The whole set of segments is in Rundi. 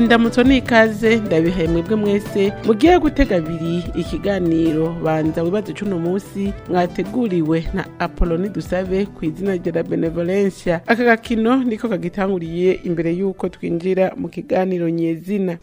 indamutso n'ikaze ndabihaye mwebwe mwese mugiye gutega abiri ikiganiro banza wibaze cuno munsi mwateguriwe na apoloni dusabe ku izina rya benevolencia aka gakino niko kagitanguriye imbere y'uko twinjira mu kiganiro nyezina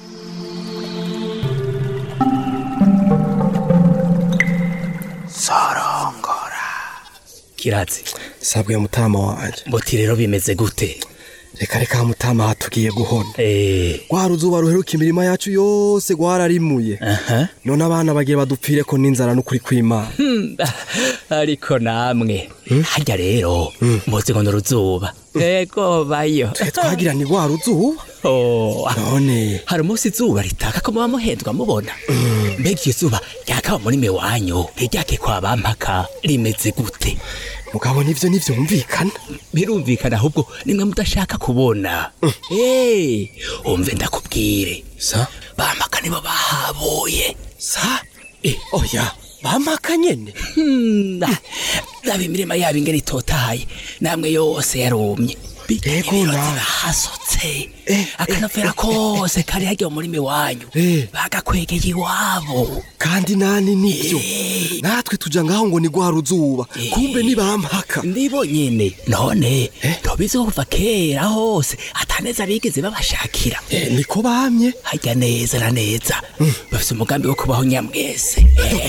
kirazi sabwe mutama wanje muti rero bimeze gute reka reka mutama hatugiye guhona eh rwa ruzuba ruheruka imirima yacu yose rwararimuye aha none abana bagiye badupfireko n'inzara n'ukuri kw'imana ariko namwe harya rero muzi ngo n'uruzuba ego bayo twe twagira ni rwa ruzuba Oh, none hari umunsi izuba ritaka ko muba muhendwa mubona mbega iryo zuba ryakaba muri me wanyu ntiryake kwa bampaka rimeze gute mugabo nivyo nivyumvikana birumvikana ahubwo nimwe mudashaka kubona Eh, umve ndakubwire sa bampaka nibo bahabuye sa oya bamaka nyene Hmm, ah, raba imirima yabo ingene itotahaye namwe yose yarumye Yego, ibiroti nawe. bahasotse Eh, akanovera kose kari harya muri me wanyu Eh. bagakwegeye iwabo kandi nani nivyo Eh. natwe tuja ngaho ngo ni rwa ruzuba kumbe ni bampaka ndibo nyene none ntobizi ko kuva kera hose ataneza bigeze babashakira Eh, niko bamye harya neza na neza bafise umugambi wo kubaho nyamwese Eh,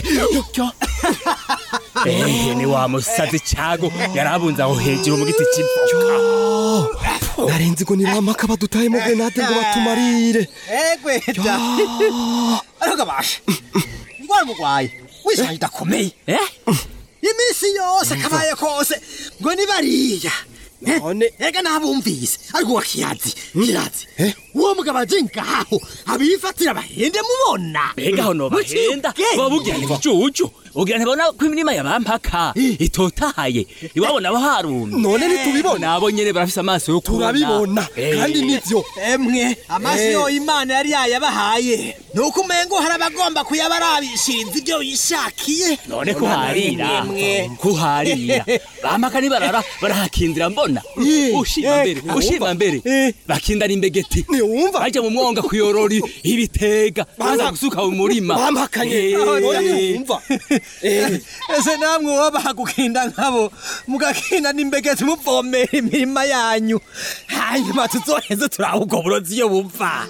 Eh, ni wa musazi cago yarabunze aho hejuru mu giti c'ivoka narenzi ngo ni bampaka badutayemo grenade ngo batumarire egwe da ariko gabasha ndwara mugwaye wisaha idakomeye Eh? iminsi yose akabaye kose ngo ni bariya Eh, None- ega nabumvise ariko wa kiyazi kiyazi Eh? uwo mugabo aje ngaho abifatira bahende mubona mbega aho nobahenda Muciye babugira ubwenge. ntibicucu ugira ntibona ko imirima yabampaka itotahaye iwabo nabo harumye none ntitubibona nabo nyene barafise amaso yo kubona turabibona Eh. kandi nivyo emwe amaso Eh. yo imana yari yayabahaye nuko umengo hari abagomba kuyabarabishiriza ibyo yishakiye none kuharira Emwe. kuharira bampaka nibarara barahakindira mbona ushima mbere ushima mbere bakindana imbegeti ntiwumva baja mu mwonga kuyorora ibitega baza gusuka mu murima bampakanye Eh. oya ntiwumva Eh, ese namwe wabaha gukinda nkabo mugakinda n'imbegeti muvomera imirima yanyu hanyuma tuzoheze turaha ubwo burozi iyo buva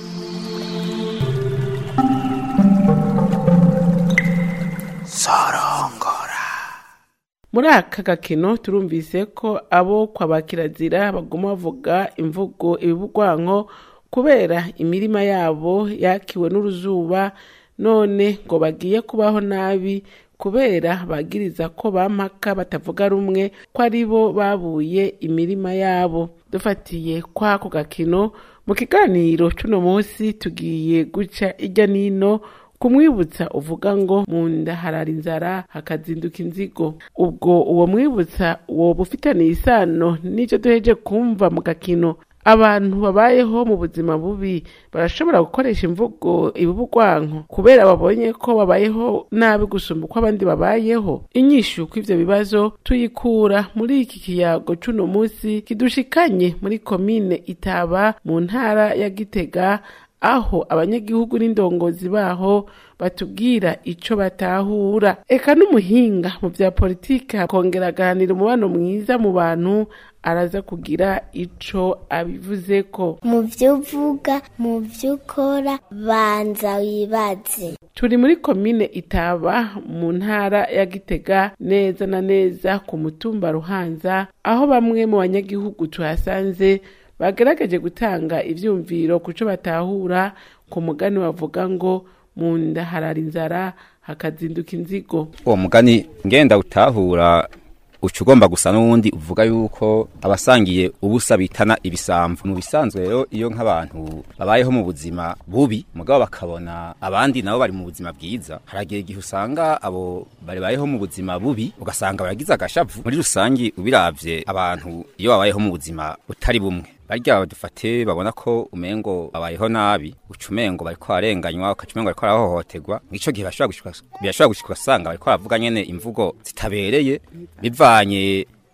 muri aka gakino turumvise ko abo kwa ba kirazira baguma bavuga imvugo ibibugwanko kubera imirima yabo yakiwe n'uruzuba none ngo bagiye kubaho nabi kubera bagiriza ko bampaka batavuga rumwe ko ari bo babuye imirima yabo dufatiye kw'ako gakino mu kiganiro c'uno munsi tugiye guca irya nino kumwibutsa uvuga ngo mu nda harara inzara hakazinduka inzigo ubwo uwo mwibutsa woba ufitaniye isano n'icyo duheje kumva mu gakino abantu babayeho mu buzima bubi barashobora gukoresha imvugo ibubugwanko kubera babonye ko babayeho nabi gusumba uko abandi babayeho inyishu kw'ivyo bibazo tuyikura muri iki kiyago c'uno munsi kidushikanye muri komine itaba mu ntara ya gitega aho abanyagihugu n'indongozi baho batubwira ico batahura eka n'umuhinga mu vya politike akongera agahanira umubano mwiza mu bantu araza kugira ico abivuzeko mu byo uvuga mu byo ukora banza wibaze turi muri komine itaba mu ntara ya gitega neza na neza ku mutumba ruhanza aho bamwe mu banyagihugu tuhasanze bagerageje gutanga ivyumviro ku co batahura ku mugani bavuga ngo mu nda harara inzara hakazinduka inzigo uwo mugani ngenda utahura uca ugomba gusa n'uwundi uvuga yuko abasangiye ubusa bitana ibisamvu mu bisanzwe rero iyo nk'abantu babayeho mu buzima bubi mugabo bakabona abandi nabo bari mu buzima bwiza haragiye igihe usanga abo babayeho mu buzima bubi ugasanga baragize agashavu muri rusangi ubiravye abantu iyo babayeho mu buzima butari bumwe barya dufate babona ko umengo babayeho nabi uca umengo bariko barenganywa ukaca umengo bariko barahohoterwa mw'ico gihe bashobora gushika birashobora gushika ugasanga bariko baravuga nyene imvugo zitabereye bivanye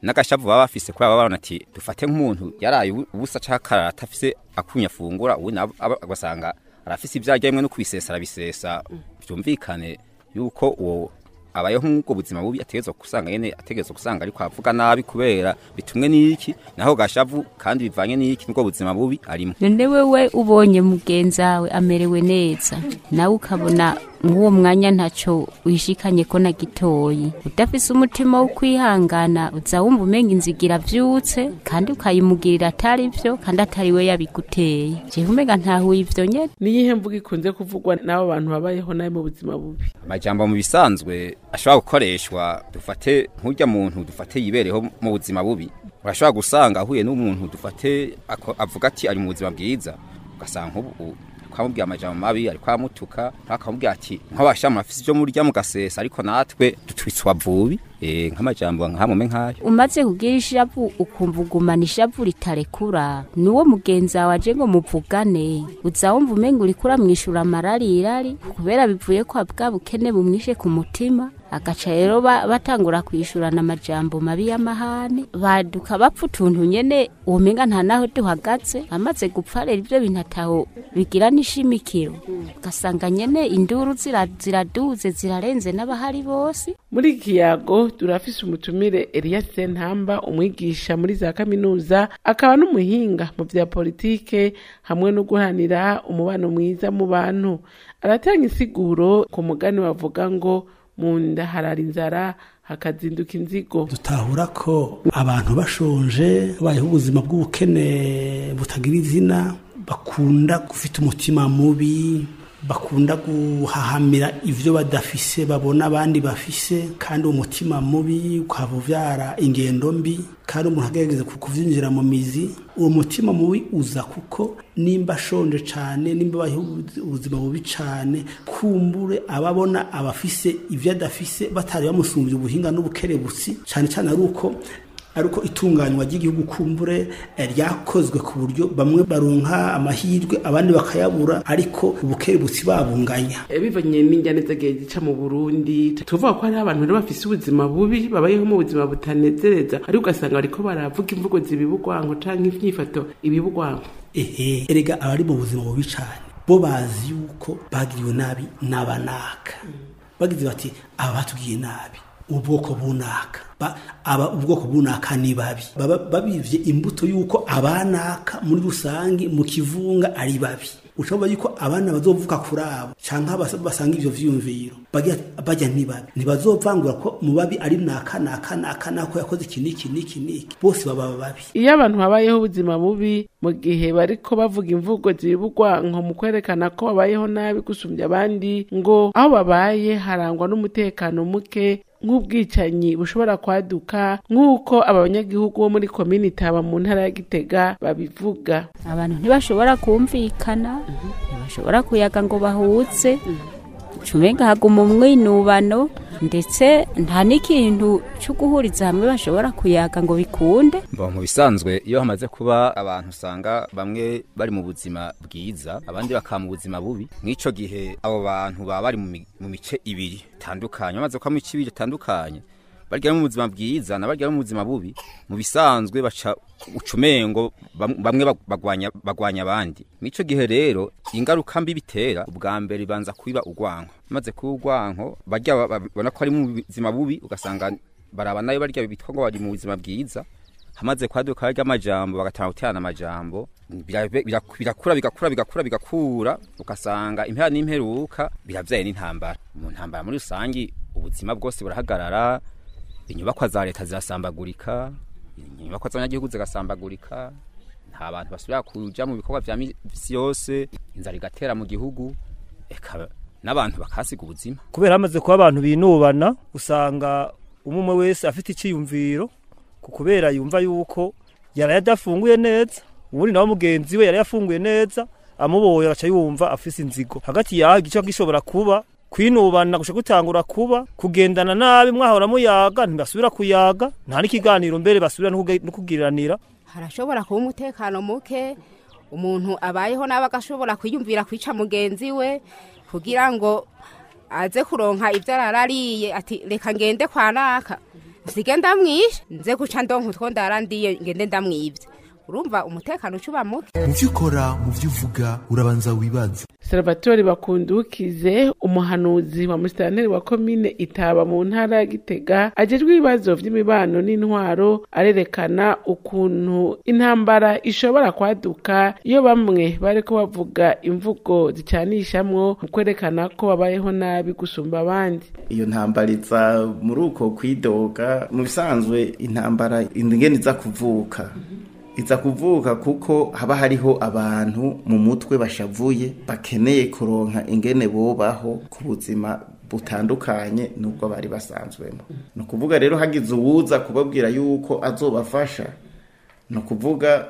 n'agashavu baba bafise kubera baba babona ati dufate nk'umuntu yaraye ubu- ubusa canke akarara atafise akunya afungura ubu nabo aba- agasanga arafise ivyarya rimwe no kubisesa arabisesa vyumvikane yuko uwo abayeho nk'ubwo buzima bubi ategerezwa gusanga nyene ategerezwa gusanga ariko avuga nabi kubera bitumwe n'iki naho gashavu kandi bivanye n'iki n'ubwo buzima bubi arimo none wewe ubonye mugenzawe amerewe neza nawe ukabona nk'uwo mwanya ntaco wishikanye ko na gitoyi udafise umutima wo kwihangana uza wumva umenga inzigira vyutse kandi ukayimugirira atari vyo kandi atari we yabiguteye jewe umenga ntahuye ivyo nyene niyihe mvuga ikunze kuvugwa n'abo bantu babayeho nabi mu buzima bubi amajambo mu bisanzwe ashobora gukoreshwa dufate nk'urya muntu dufate yibereho mu buzima bubi urashobora gusanga ahuye n'umuntu dufate ako- avuga ati ari mu buzima bwiza ugasanga nk'ubu kwamubwira amajambo mabi ariko amutuka akamubwira ati nk'abashamu afise ivyo murya mugasesa ariko natwe dutwitswa vubi eh nk'amajambo nkamume nkayo umaze kugira ishavu ukumva ugumana ishavu ritarekura nuwo mugenzi wawe aje ngo muvugane uza wumva umenga uriko uramwishura amararirari kubera bivuye kwa bwa bukene bumwishe ku mutima agaca rero ba- batangura kwishurana amajambo mabi y'amahane baduka bapfa utuntu nyene womenga nta naho duhagaze amaze gupfa rero ivyo bintu ataho bigira n'ishimikiro ugasanga nyene induru zira- ziraduze zirarenze n'abahari bose muri iki kiyago turafise umutumire Elias Sentamba umwigisha muri za kaminuza akaba n'umuhinga mu vya politike hamwe no guhanira umubano mwiza mu bantu aratanga insiguro ku mugani wavuga ngo mu nda harara inzara hakazinduka inzigo dutahura ko abantu bashonje bayeho ubuzima bw'ubukene butagira izina bakunda gufite umutima mubi bakunda guhahamira ivyo badafise babona abandi bafise kandi uwo mutima mubi ukaba uvyara ingendo mbi kandi umuntu agerageza ku- kuvyinjira mu mizi uwo mutima mubi uza kuko nimba ashonje cane nimba abayeho ubuzi- ubuzima bubi cane kumbure ababona abafise ivyo adafise batari bamusumbye ubuhinga n'ubukerebutsi cane cane ari uko ari uko itunganywa ry'igihugu kumbure eh, ryakozwe ku buryo bamwe baronka amahirwe abandi bakayabura ariko ubukerebutsi babunganya Eh, bivanye n'injyane zagiye zica mu burundi tuvuga ko hariho abantu rero bafise ubuzima bubi babayeho mu buzima butanezereza ariko ugasanga bariko baravuga imvugo zibibugwanko canke imyifato ibibugwanko ehe erega abari mu buzima bubi cane bo bazi yuko bagiriwe nabi n'abanaka bagize bati aba batubwiye nabi ubwoko bunaka Ba- aba ubwoko bunaka ni babi baba babivye imbuto yuko abanaka muri rusangi mu kivunga ari babi ushobora yuko abana bazovuka kuri abo canke bas- basanga ivyo vyiyumviro bagira bajya ni babi ntibazovangura ko mu babi ari naka naka naka nako yakoze iki niki niki niki bose baba babi iyo abantu babayeho ubuzima bubi mu gihe bariko bavuga imvugo zibibugwanko mu kwerekana ko babayeho nabi gusumbya abandi ngo aho babaye harangwa n'umutekano muke nk'ubwicanyi bushobora kwaduka nk'uko aba banyagihugu bo muri komini taba mu ntara ya gitega babivuga abantu ntibashobora kumvikana ntibashobora kuyaga ngo bahuze cumenga haguma umwinubano ndetse nta n'ikintu cyo guhuriza hamwe bashobora kuyaga ngo bikunde Mba mu bisanzwe iyo hamaze kuba abantu usanga bamwe bari mu buzima bwiza abandi bakaba mu buzima bubi nk'ico gihe abo bantu baba bari mu mi- mu mice ibiri itandukanye bamaze kuba mu mice ibiri itandukanye barya mu buzima bwiza na barya mu buzima bubi mu bisanzwe baca ucumengo bam- bamwe bag- bagwanya bagwanya abandi nk'ico gihe rero ingaruka mbi bitera ubwa mbere ibanza kubiba urwanko maze kuba urwanko barya ba- ba- babona ko ari mu buzima bubi ugasanga baraba nayo barya bitwa ngo bari mu buzima bwiza hamaze kwaduka harya amajambo bagatanga guterana amajambo bira- bira- birakura bigakura bigakura bigakura ugasanga impera n'imperuka biravyaye n'intambara mu ntambara muri rusangi ubuzima bwose burahagarara inyubakwa za leta zirasambagurika inyubakwa z'abanyagihugu zigasambagurika nta bantu basubira kuja mu bikorwa vya misi yose inzara igatera mu gihugu eka n'abantu bakasiga ubuzima kubera hamaze kuba abantu binubana usanga umwe wese afite icyiyumviro ku kubera yumva yuko yaraye adafunguye neza ubundi nawe mugenzi we yaraye afunguye neza amuboye agaca yumva afise inzigo hagati yaho igice gishobora kuba kwinubana gushaka gutangura kuba kugendana nabi mwahora muyaga ntibasubira kuyaga nta n'ikiganiro mbere basubira no kuge- no kugiranira harashobora kuba umutekano muke umuntu abayeho nabi agashobora kwiyumvira kwica mugenzi we kugira ngo aze kuronka ibyo ararariye ati reka ngende kwa naka nsige ndamwishe nze guca ndonka utwo ndarandiye ngende ndamwibye urumva umutekano ucuba muke mu byo ukora mu byo uvuga urabanza wibaze salvatore bakundukize umuhanuzi wa musitanteri wa komine itaba mu ntara ya gitega ajejwe ibibazo vy'imibano n'intwaro arerekana ukuntu intambara ishobora kwaduka iyo bamwe bariko bavuga imvugo zicanishamwo mu kwerekana ko babayeho nabi gusumba abandi iyo ntambara iza muri uko kwidoga mu bisanzwe intambara ingene iza kuvuka iza kuvuka kuko haba hariho abantu mu mutwe bashavuye bakeneye kuronka ingene bobaho ku buzima butandukanye n'ubwo bari basanzwemo ni ukuvuga rero hagize uwuza kubabwira yuko azobafasha ni ukuvuga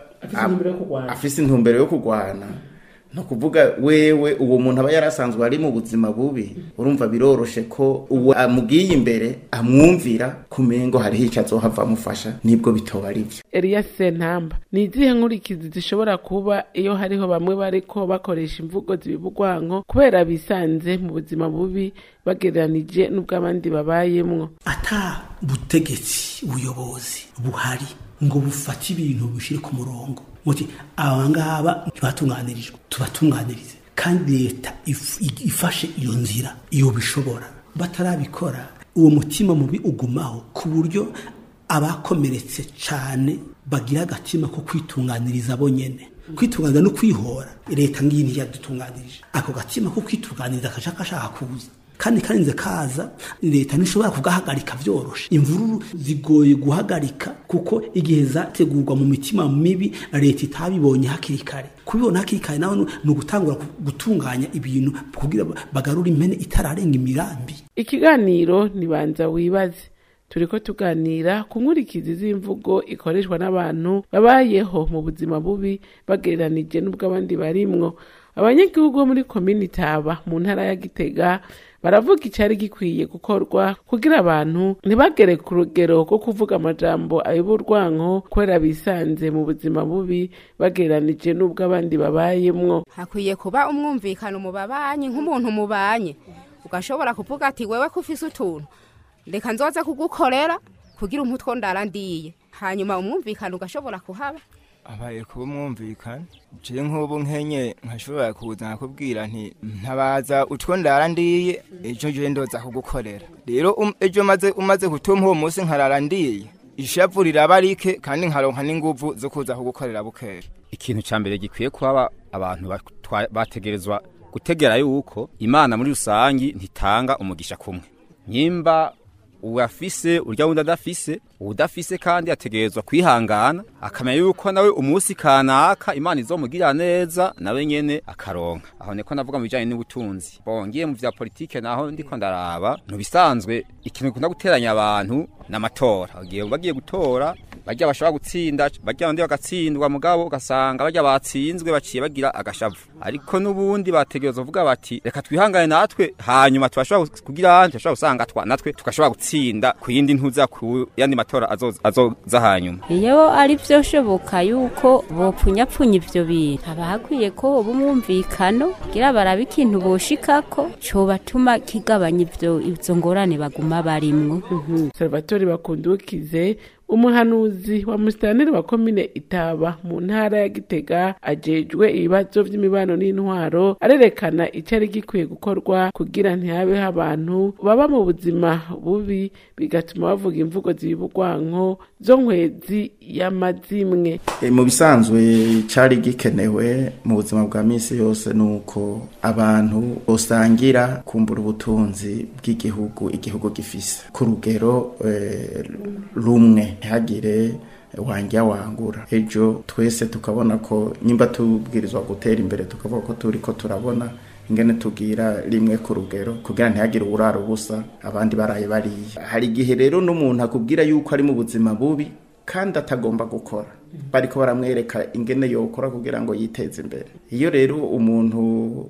afise intumbero yo kurwana ni ukuvuga wewe uwo muntu aba yarasanzwe ari mu buzima bubi urumva biroroshe ko uwo amubwiye imbere amwumvira kumengo hariho icyo azohava amufasha nibwo bitoba ari byo Eliya Sentamba ni izihe nkurikizi zishobora kuba iyo hariho bamwe bariko bakoresha imvugo zibibugwanko kubera bisanze mu buzima bubi bagereranije n'ubw'abandi babayemwo ata butegetsi ubuyobozi buhari ngo bufate ibintu bishire ku murongo muti aba ngaba ntibatunganirijwe tubatunganirize kandi leta if- ifashe iyo nzira iyo bishobora batarabikora uwo mutima mubi ugumaho ku buryo abakomeretse cyane bagira agatima ko kwitunganiriza bonyene kwitunganiriza no kwihora leta ngiyi ntiyadutunganirije ako gatima ko kwitunganiriza kaja kashaka kuza kandi karinze kaza leta ntishobora kugahagarika vyoroshe imvururu zigoye guhagarika kuko igihe zategurwa mu mitima mibi leta itabibonye hakiri kare kubibona hakiri kare nawe ni- ni ugutangura gutunganya ibintu kugira bagarure impene itararenga imirambi ikiganiro nibanza wibaze turiko tuganira ku nkurikizi z'imvugo ikoreshwa n'abantu babayeho mu buzima bubi bagereranije n'ubw'abandi barimwo abanyagihugu bo muri komini taba mu ntara ya gitega baravuga icyari gikwiye gukorwa kugira abantu ntibagere ku rugero rwo kuvuga amajambo ay'uburwanko kubera bisanze mu buzima bubi bagereranije n'ubw'abandi babayemwo hakwiye kuba umwumvikano mu babanyi nk'umuntu mubanye ugashobora kuvuga ati wewe ko ufise utuntu reka nzoze kugukorera kugira umutwe ndarandiye hanyuma umwumvikano ugashobora kuhaba abaye kuba umwumvikana je nk'ubu nkenye nkashobora kuza nkakubwira nti ntabaza utwo ndara ndiye ejo je ndoza kugukorera rero um- ejo maze umaze gutuma uwo munsi nkarara ndiye ishavu riraba rike kandi nkaronka n'inguvu zo kuza kugukorera bukera ikintu ca mbere gikwiye kuba abantu batwa- bategerezwa gutegera yuko imana muri rusangi ntitanga umugisha kumwe nyimba uwafise urya wundi adafise uwudafise kandi ategerezwa kwihangana akamenya yuko nawe umunsi kanaka imana izomugirira neza nawe nyene akaronka aho niko navuga mu bijanye n'ubutunzi bongiye mu vya politike naho ndiko ndaraba mu bisanzwe ikintu gikunda guteranya abantu n'amatora bagiye bagiye gutora barya bashobora gutsinda barya bandi bagatsindwa mugabo ugasanga barya batsinzwe baciye bagira agashavu ariko n'ubundi bategerezwa kuvuga bati reka twihangane natwe hanyuma tubashobora kugira tubashobora gusanga twa natwe tugashobora gutsinda ku yindi ntuza ku yandi matora azoza azoza hanyuma iyo ari byo shoboka yuko bopfunyapfunya ivyo bintu haba hakwiye ko hoba umwumvikano kugira barabe ikintu boshikako cobatuma kigabanya ivyo izo ngorane baguma barimwo salvatore bakundukize umuhanuzi wa musitanteri wa komine itaba mu ntara ya gitega ajejwe ibibazo vy'imibano n'intwaro arerekana icari gikwiye gukorwa kugira ntihabeho abantu baba mu buzima bubi bigatuma bavuga imvugo zibibugwanko zo nkwezi y'amazimwe E, mu bisanzwe cyari gikenewe mu buzima bwa misi yose ni uko abantu bosangira kumbura ubutunzi bw'igihugu igihugu gifise ku rugero eh, rumwe ntihagire wanjya wangura ejo twese tukabona ko nyimba tubwirizwa gutera imbere tukavuga ko turi ko turabona ingene tubwira rimwe ku rugero kugira ntihagire uburara ubusa abandi baraye bariye hari igihe rero n'umuntu akubwira yuko ari mu buzima bubi kandi atagomba gukora bariko baramwereka ingene yokora kugira ngo yiteze imbere iyo rero umuntu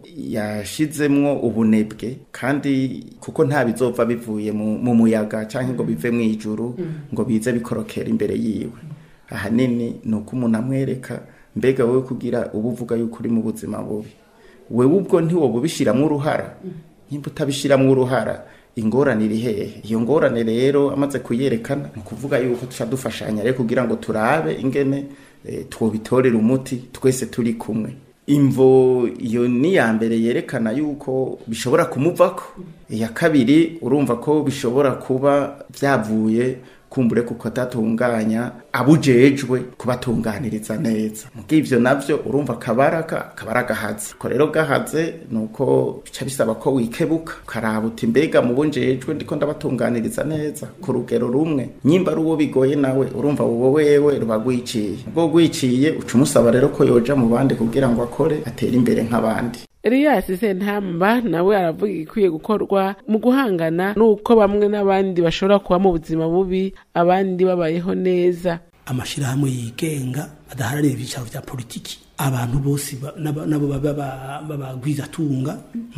yashizemwo ubunebwe kandi kuko nta bizova bivuye mu mu muyaga cyangwa ngo bive mu ijuru ngo bize bikorokera imbere yiwe ahanini ni uko umuntu amwereka mbega wowe kugira uba uvuga yuko uri mu buzima bubi wewe ubwo ntiwoba ubishyiramo uruhara nimba utabishyiramo uruhara ingorane iri hehe iyo ngorane rero amaze kuyerekana ni ukuvuga yuko tuca dufashanya rero kugira ngo turabe ingene eh, twobitorera umuti twese turi kumwe imvo iyo ni iya mbere yerekana yuko bishobora kumuvako iya kabiri urumva ko bishobora kuba byavuye kumbure kuko atatunganya abujejwe kubatunganiriza neza muga ivyo navyo urumva kabaraga kabara gahaze ko rero gahaze nuko bica bisaba ko wikebuka ukaraba uti mbega mu bunjejwe ndiko ndabatunganiriza neza ku rugero rumwe nyimba ari uwo bigoye nawe urumva uwo wewe ruba rwiciye ubwo rwiciye uca umusaba rero ko yoja mu bandi kugira ngo akore atere imbere nk'abandi Elias Sentamba nawe aravuga igikwiye gukorwa mu guhangana n'uko bamwe n'abandi bashobora kuba mu buzima bubi abandi babayeho neza amashirahamwe yigenga adaharanira ibyicaro vya politiki abantu bose ba- nabo nabo babagwizatunga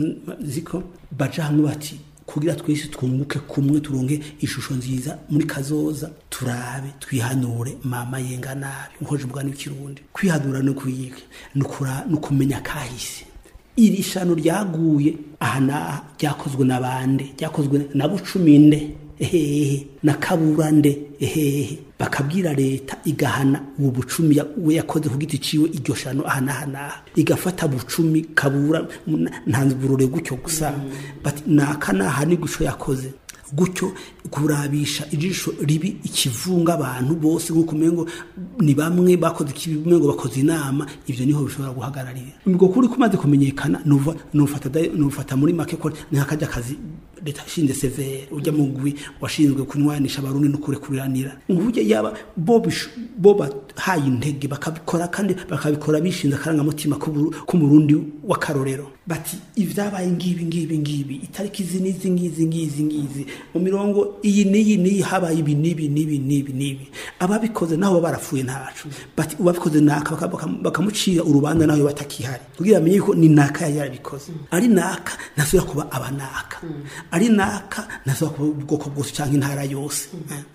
ziko baja hamwe bati kugira twese twunguke kumwe turonke ishusho nziza muri kazoza turabe twihanure mama yenga nabi nkoje bwa n'ikirundi kwihanura no kuyika nukura nukumenya kahise iri shano ryaguye aha n'aha ryakozwe na bande ryakozwe na bucuminde ehehe na kaburande ehehe bakabwira leta igahana uwo bucumi ya- we yakoze ku giti ciwe iryo shano aha n'aha n'aha igafata bucumi kabura ntanzburure gutyo gusa bati naka n'aha ni guco yakoze gutyo kurabisha ijisho ribi ikivunga abantu bose nk'uko umengo ni bamwe bakoze ikibi umengo bakoze inama ivyo niho bishobora guhagararira ubwo kuri kumaze kumenyekana nuva nufata da- nufata muri make ko ni akajya kazi leta ishinze severe ujya mu gwi washinzwe kunywanisha abarundi no kurekuriranira nguburyo yaba bo bish- bo bahaye intege bakabikora kandi bakabikora bishinze akarangamutima k'uburu- k'umurundi w'akarorero bati ivyabaye ngibi ngibi ngibi itariki izi n'izi ngizi ngizi ngizi mu mirongo iyi n'iyi n'iyi habaye ibi n'ibi n'ibi n'ibi n'ibi ababikoze naho baba barapfuye ntacu bati uwabikoze naka baka- baka- bakamucira urubanza nawe batakihari kugira amenye ko ni naka yari yarabikoze ari naka ntasubira kuba abanaka ari naka ntasubira kuba ubwoko bwose cyangwa intara yose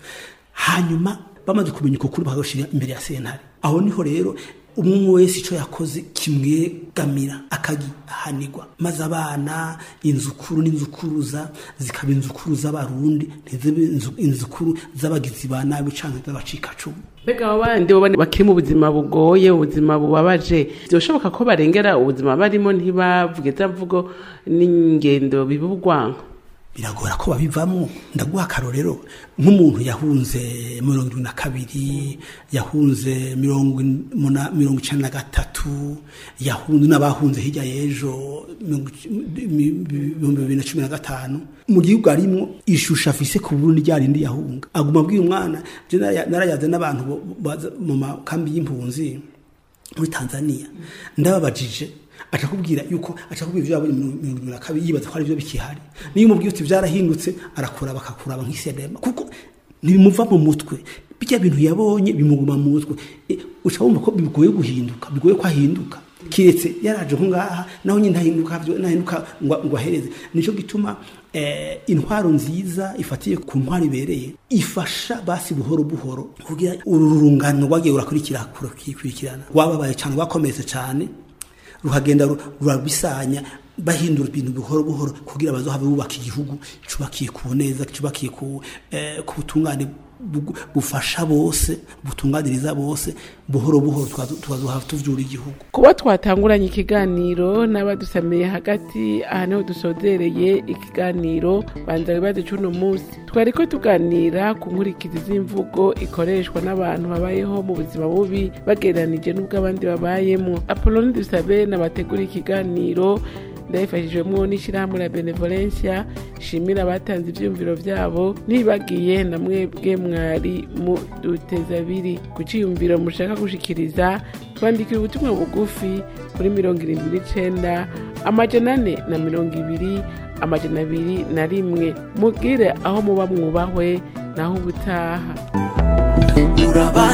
hanyuma bamaze kumenya uko kuri bakagashira imbere ya sentare aho niho rero umwe umwe wese icyo yakoze kimwegamira akagihanirwa maze abana inzukuru n'inzukuruza zikaba inzukuru z'abarundi ntizibe inzu- inzukuru z'abagizi ba nabi canke z'abacikacumu mbega abo bandi bo bane bakiri mu buzima bugoye ubuzima bubabaje byoshoboka ko barengera ubuzima barimo ntibavuge za mvugo n'ingendo biba urwango biragora ko babivamo ndaguha akarorero nk'umuntu yahunze mirongo irindwi na kabiri yahunze mirongo in- muna- mirongo icenda na gatatu yahunze n'abahunze hirya y'ejo mirongo ic- mi- ibihumbi bibiri na cumi na gatanu mu gihugu arimwo ishusho afise ku burundi rya rindi yahunga aguma abwira umwana je naraya- narayaze n'abantu bo- baza mu makambi y'impunzi muri tanzania ndababajije aca kubwira yuko aca kubwira ibyo yabonye mirongo mirongo irindwi na kabiri yibaza ko ari byo bikihari niyo umubwiye uti byarahindutse arakura bakakuraba nk'isedema kuko ntibimuva mu mutwe bijya bintu yabonye bimuguma mu mutwe E, uca wumva ko bigoye guhinduka bigoye ko ahinduka kiretse yaraje nko ngaha naho nyine ntahinduka byo- ntahinduka ngo ngo ahereze nicyo gituma eh, intwaro nziza ifatiye ku ntwaro ibereye ifasha basi buhoro buhoro kugira uru rungano rwagiye rurakurikira kurikirana rwababaye cyane rwakometse cyane ruhagenda ru- rurabisanya bahindura ibintu buhoro buhoro kugira bazohave bubaka igihugu cubakiye ku neza cubakiye ku eh, ku butungane bugu- bufasha bose butunganiriza bose buhoro buhoro tukazo- tukazohava tuvyura igihugu kuba twatanguranye ikiganiro n'abadusamiye hagati aha niho dusozereye ikiganiro banza wibaze c'uno munsi twari ko tuganira ku nkurikizi z'imvugo ikoreshwa n'abantu babayeho mu buzima bubi bagereranije n'ubwo abandi babayemwo apoloni dusabe nabategura ikiganiro ndabifashijwemo n'ishyirahamwe la benevolencia shimira abatanze ivyumviro vyabo ntibagiye na mwebwe mwari mu duteza abiri ku ciyumviro mushaka gushikiriza twandikira ubutumwa bugufi kuri mirongo irindwi n'icenda amajana ane na mirongo ibiri amajana abiri na rimwe mubwire aho muba mwubahwe naho ubutaha uraba